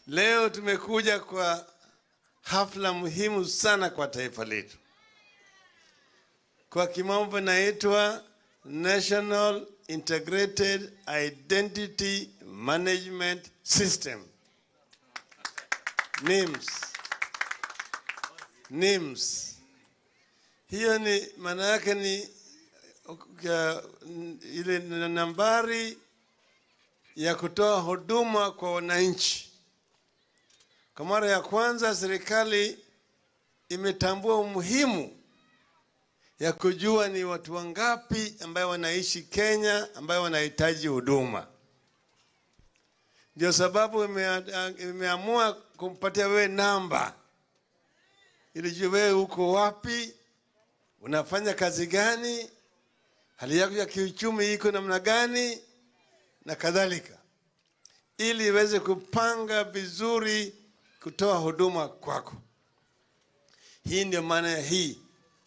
Leo tumekuja kwa hafla muhimu sana kwa taifa letu, kwa kimombo inaitwa National Integrated Identity Management System NIMS. NIMS. Hiyo ni maana yake ni uh, ile nambari ya kutoa huduma kwa wananchi. Kwa mara ya kwanza serikali imetambua umuhimu ya kujua ni watu wangapi ambayo wanaishi Kenya ambayo wanahitaji huduma. Ndio sababu ime- imeamua kumpatia wewe namba ili jue wewe uko wapi, unafanya kazi gani, hali yako ya kiuchumi iko namna gani na kadhalika, ili iweze kupanga vizuri kutoa huduma kwako. Hii ndio maana ya hii.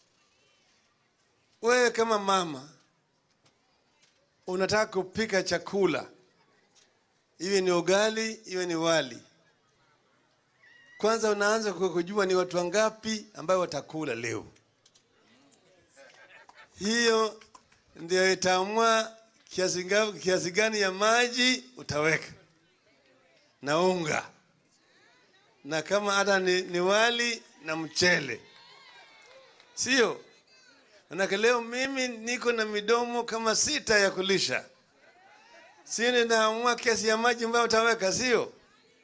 Wewe kama mama unataka kupika chakula, iwe ni ugali, iwe ni wali, kwanza unaanza kwa kujua ni watu wangapi ambayo watakula leo. Hiyo ndio itaamua kiasi nga- kiasi gani ya maji utaweka na unga, na kama hata ni, ni wali na mchele, sio? Manake leo mimi niko na midomo kama sita ya kulisha, si ninaamua kiasi ya maji ambayo utaweka, sio?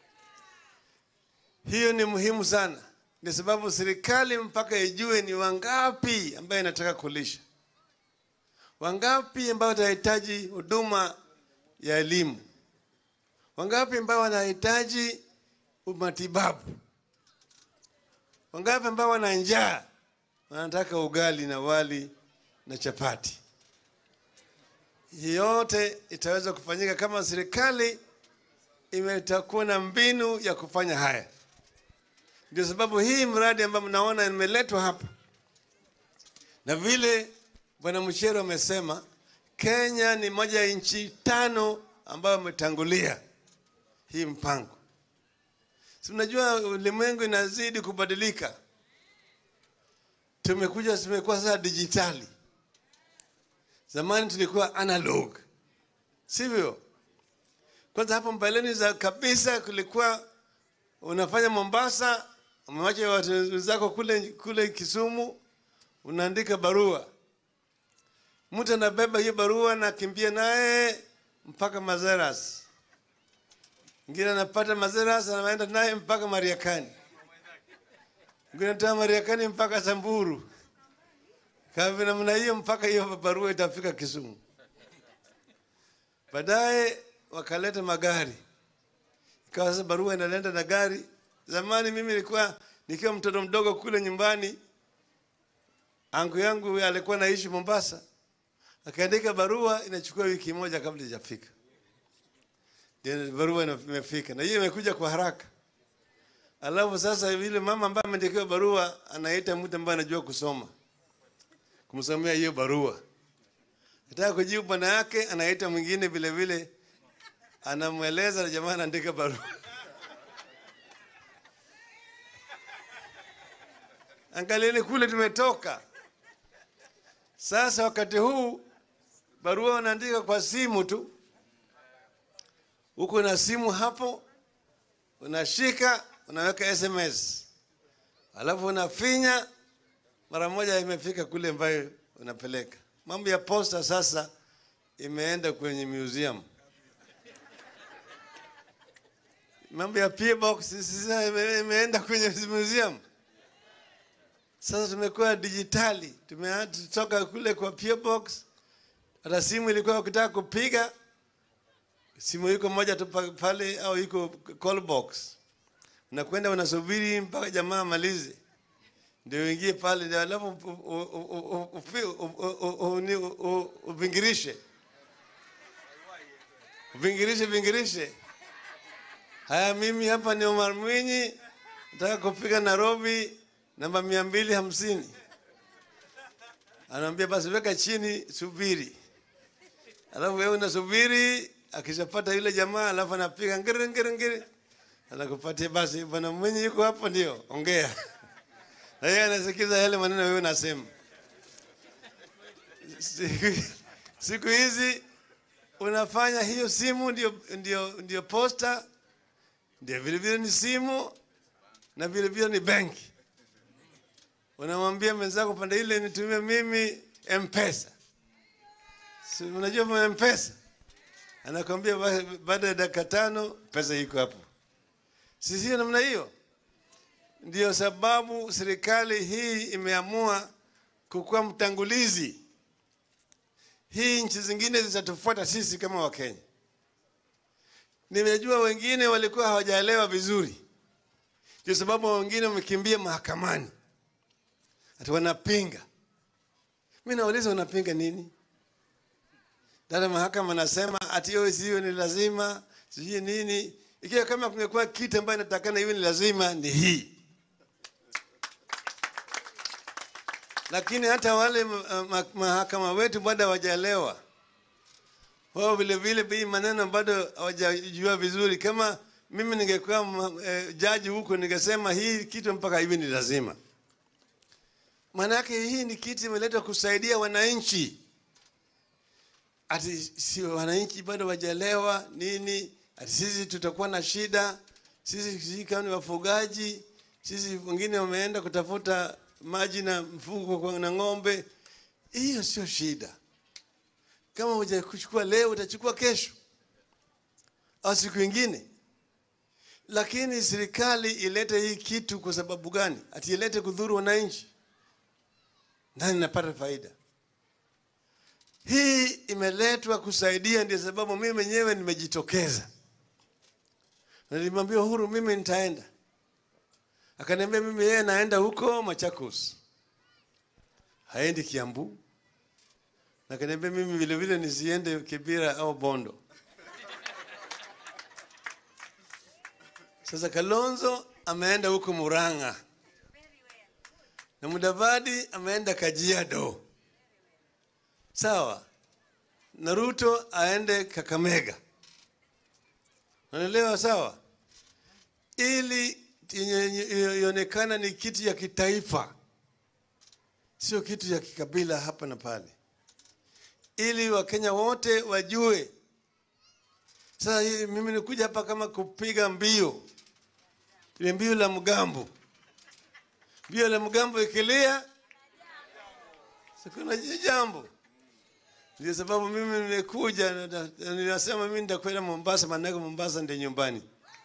Hiyo ni muhimu sana, ni sababu serikali mpaka ijue ni wangapi ambayo inataka kulisha, wangapi ambao watahitaji huduma ya elimu, wangapi ambao wanahitaji matibabu, wangapi ambao wana njaa wanataka ugali na wali na chapati. Hii yote itaweza kufanyika kama serikali imetakuwa na mbinu ya kufanya haya. Ndio sababu hii mradi ambayo mnaona imeletwa hapa, na vile Bwana Mchero amesema, Kenya ni moja ya nchi tano ambayo imetangulia hii mpango. Si unajua ulimwengu inazidi kubadilika, tumekuja tumekuwa sasa dijitali. Zamani tulikuwa analog, sivyo? Kwanza hapo mbeleni za kabisa kulikuwa unafanya Mombasa, umewacha watu zako kule kule Kisumu, unaandika barua, mtu anabeba hiyo barua na kimbia naye mpaka Mazeras, mwingine anapata Mazeras anaenda naye mpaka Mariakani, mwingine anatoka Mariakani mpaka Samburu, kama namna hiyo mpaka hiyo barua itafika Kisumu. Baadaye wakaleta magari ikawa sasa barua inaenda na gari. Zamani mimi nilikuwa nikiwa mtoto mdogo kule nyumbani, angu yangu alikuwa naishi Mombasa, akaandika barua, inachukua wiki moja kabla ijafika, ndio barua ina- imefika, na hiyo imekuja kwa haraka. Alafu sasa vile mama ambaye ameandikiwa barua anaita mtu ambaye anajua kusoma kumsomea hiyo barua, nataka kujibu bwana yake, anaita mwingine vile vile anamweleza na jamaa anaandika barua. Angalieni kule tumetoka. Sasa wakati huu barua unaandika kwa simu tu, uko na simu hapo, unashika unaweka SMS, alafu unafinya, mara moja imefika kule ambayo unapeleka. Mambo ya posta sasa imeenda kwenye museum. mambo ya PO box sasa ime- imeenda kwenye museum. Sasa tumekuwa dijitali, tumetoka kule kwa PO box. Hata simu ilikuwa ukitaka kupiga simu iko moja tu pa- pale, au iko call box, unakwenda unasubiri mpaka jamaa amalize ndio uingie pale, ndio alafu u- u- u- u- ufi- u- u- u- u- ni- u- u- uvingirishe uvingirishe vingirishe Haya, mimi hapa ni Omar Mwinyi, nataka kupiga Nairobi namba mia mbili hamsini. Anaambia basi weka chini, subiri. Alafu wewe unasubiri, akishapata yule jamaa, alafu anapiga ngiri ngiri ngiri, anakupatia basi, bwana mwenye yuko hapo, ndio ongea na yeye anasikiza yale maneno wewe unasema. Siku, siku hizi unafanya hiyo simu ndio, ndio, ndio posta ndio vile vile ni simu na vile vile ni benki. Unamwambia mwenzako pande ile nitumie mimi M-Pesa. Si unajua M-Pesa? Anakwambia ba- baada ya dakika tano pesa iko hapo. Si sio namna hiyo? Ndio sababu serikali hii imeamua kukuwa mtangulizi. Hii nchi zingine zitatufuata sisi kama Wakenya. Nimejua wengine walikuwa hawajaelewa vizuri, ndio sababu wengine wamekimbia mahakamani, ati wanapinga. Mi nauliza unapinga nini? Dada mahakama anasema ati hiyo sio ni lazima, sijui nini. Ikiwa kama kungekuwa kitu ambayo inatakana iwe ni lazima, ni hii. Lakini hata wale ma- ma- mahakama wetu bado hawajaelewa wao vile vile hii maneno bado hawajajua vizuri. Kama mimi ningekuwa ma- eh, jaji huko, ningesema hii kitu mpaka hivi ni lazima. Maanake hii ni kitu imeletwa kusaidia wananchi, ati si wananchi bado wajaelewa nini, ati sisi tutakuwa na shida, sisi sisi kama ni wafugaji, sisi wengine wameenda kutafuta maji na mfugo kwa- na ng'ombe. Hiyo sio shida kama hujakuchukua leo utachukua kesho au siku ingine. Lakini serikali ilete hii kitu kwa sababu gani? Ati ilete kudhuru wananchi, nani napata faida? Hii imeletwa kusaidia, ndio sababu mimi mwenyewe nimejitokeza. Na Nilimwambia Uhuru mimi nitaenda, akaniambia mimi yeye naenda huko Machakos, haendi Kiambu na akaniambia mimi vile vile nisiende Kibira au Bondo. Sasa Kalonzo ameenda huko Murang'a na Mudavadi ameenda Kajiado, sawa, na Ruto aende Kakamega, unaelewa? Sawa, ili yenye- ionekana ni kitu ya kitaifa, sio kitu ya kikabila hapa na pale ili Wakenya wote wajue. Sasa hii mimi nikuja hapa kama kupiga mbio, ile mbio la mgambo, mbio la mgambo ikilia, sikuna jambo. Ndio sababu mimi nimekuja, na- na- ninasema mimi nitakwenda Mombasa, maanake Mombasa ndio nyumbani.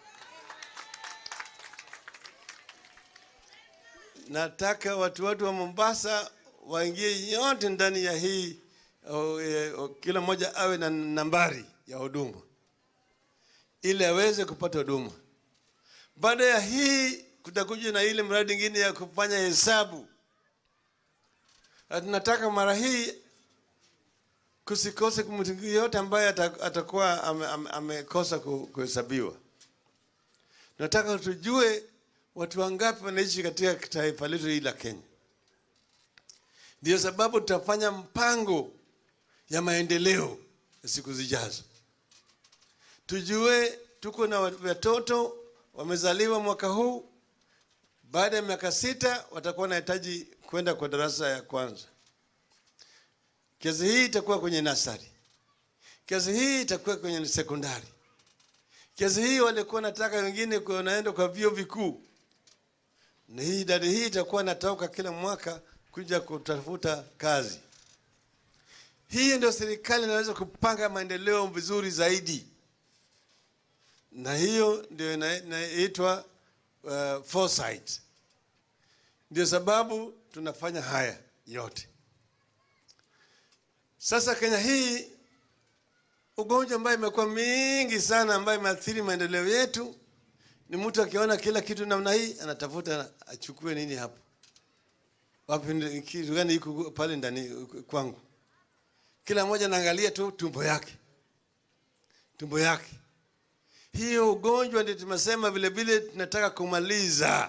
Nataka watu watu wa Mombasa waingie yote ndani ya hii o, e, o, kila mmoja awe na nambari ya huduma ili aweze kupata huduma. Baada ya hii kutakuja na ile mradi ingine ya kufanya hesabu. Na tunataka mara hii kusikose mtu yote ambaye ata- atakuwa ame- ame- amekosa ku- kuhesabiwa. Nataka tujue watu wangapi wanaishi katika taifa letu hili la Kenya. Ndio sababu tutafanya mpango ya maendeleo ya siku zijazo. Tujue tuko na watoto wamezaliwa mwaka huu, baada ya miaka sita watakuwa wanahitaji kwenda kwa darasa ya kwanza. Kiasi hii itakuwa kwenye nasari, kiasi hii itakuwa kwenye sekondari, kiasi hii walikuwa nataka wengine kwa- wanaenda kwa vyuo vikuu, na hii idadi hii itakuwa natoka kila mwaka kuja kutafuta kazi. Hii ndio serikali inaweza kupanga maendeleo vizuri zaidi, na hiyo ndio ina- inaitwa uh, foresight. Ndio sababu tunafanya haya yote. Sasa Kenya hii ugonjwa ambayo imekuwa mingi sana, ambayo imeathiri maendeleo yetu, ni mtu akiona kila kitu namna hii anatafuta achukue nini hapo, wapi, ndi- kitu gani iko pale ndani kwangu. Kila mmoja anaangalia tu tumbo yake, tumbo yake. Hiyo ugonjwa ndio tumesema vile vile tunataka kumaliza,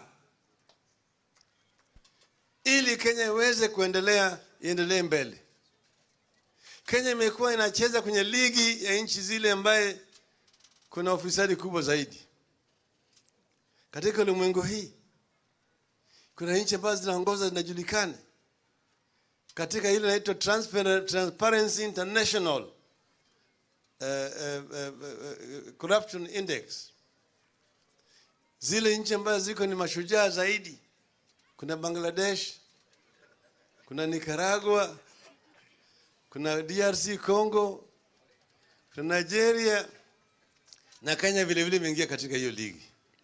ili Kenya iweze kuendelea, iendelee mbele. Kenya imekuwa inacheza kwenye ligi ya nchi zile ambaye kuna ufisadi kubwa zaidi. katika ulimwengu hii. Kuna nchi ambazo zinaongoza zinajulikana katika ile inaitwa Transpar- Transparency International uh, uh, uh, uh, Corruption Index. Zile nchi ambazo ziko ni mashujaa zaidi, kuna Bangladesh, kuna Nicaragua, kuna DRC Congo, kuna Nigeria na Kenya vile vile imeingia katika hiyo ligi.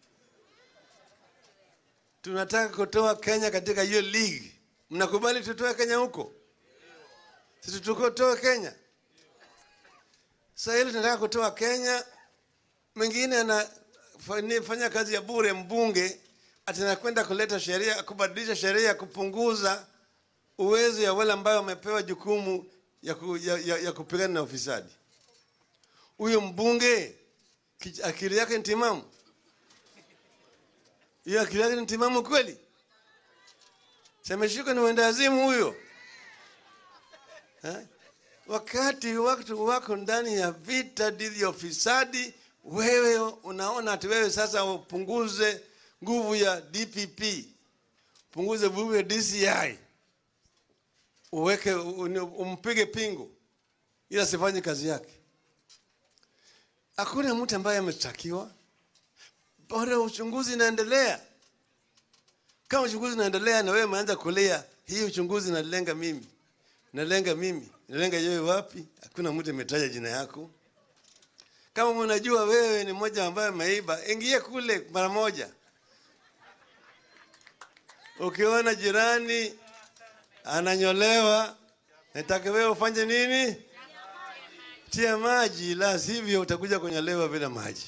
Tunataka kutoa Kenya katika hiyo ligi. Mnakubali tutoe Kenya huko? Sisi tukotoe Kenya. Sasa hili tunataka kutoa Kenya, mwingine anafanya kazi ya bure, mbunge atanakwenda kuleta sheria, kubadilisha sheria ya kupunguza uwezo ya wale ambao wamepewa jukumu ya, ku, ya, ya, ya kupigana na ufisadi. Huyo mbunge kich- akili yake ni timamu? Hiyo akili yake ni timamu kweli? Semeshika ni wendazimu huyo eh? Wakati watu wako ndani ya vita dhidi ya ufisadi, wewe unaona ati wewe sasa upunguze nguvu ya DPP, punguze nguvu ya DCI, uweke uni- umpige pingu ili asifanye kazi yake. Hakuna mtu ambaye ameshtakiwa, bado uchunguzi inaendelea. Kama uchunguzi unaendelea na wewe umeanza kulia, hii uchunguzi inalenga mimi, inalenga mimi, inalenga wewe wapi? Hakuna mtu ametaja jina yako. Kama mnajua wewe ni mmoja ambaye ameiba, ingie kule mara moja. Ukiona jirani ananyolewa, nataka wewe ufanye nini? Tia maji, la sivyo utakuja kunyolewa bila maji,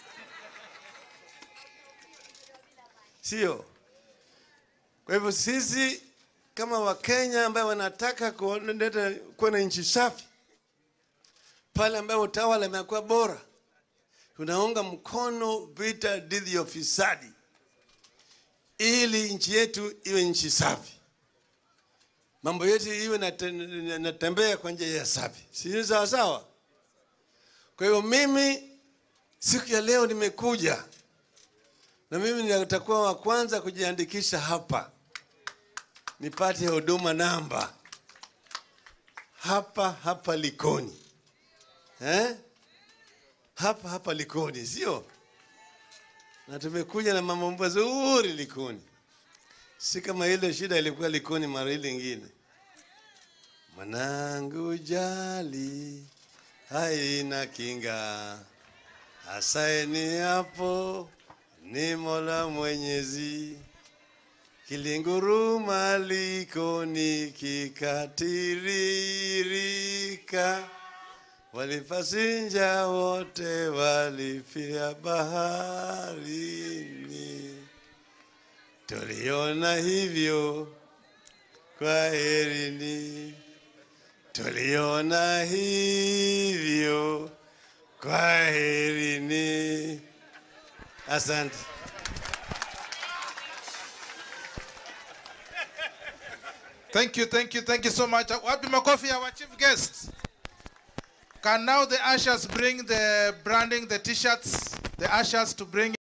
sio? Kwa hivyo sisi kama Wakenya ambayo wanataka kuleta kuwa na nchi safi, pale ambayo utawala imekuwa bora, tunaunga mkono vita dhidi ya ufisadi ili nchi yetu iwe nchi safi, mambo yetu iwe nate- natembea kwa njia ya safi, si sawa sawa? Kwa hivyo mimi siku ya leo nimekuja na mimi nitakuwa wa kwanza kujiandikisha hapa nipate huduma namba hapa hapa Likoni eh? hapa hapa Likoni, sio? Na tumekuja na mambo mazuri Likoni, si kama ile shida ilikuwa Likoni mara ile ingine. Mwanangu jali haina kinga, asaini hapo ni Mola Mwenyezi. Kilinguruma Likoni kikatiririka, walipasinja wote walifia baharini. Tuliona hivyo, kwa herini. Tuliona hivyo, kwa herini. Asante. Thank you, thank you, thank you so much. Wapi makofi our chief guest. Can now the ushers bring the branding, the t-shirts, the ushers to bring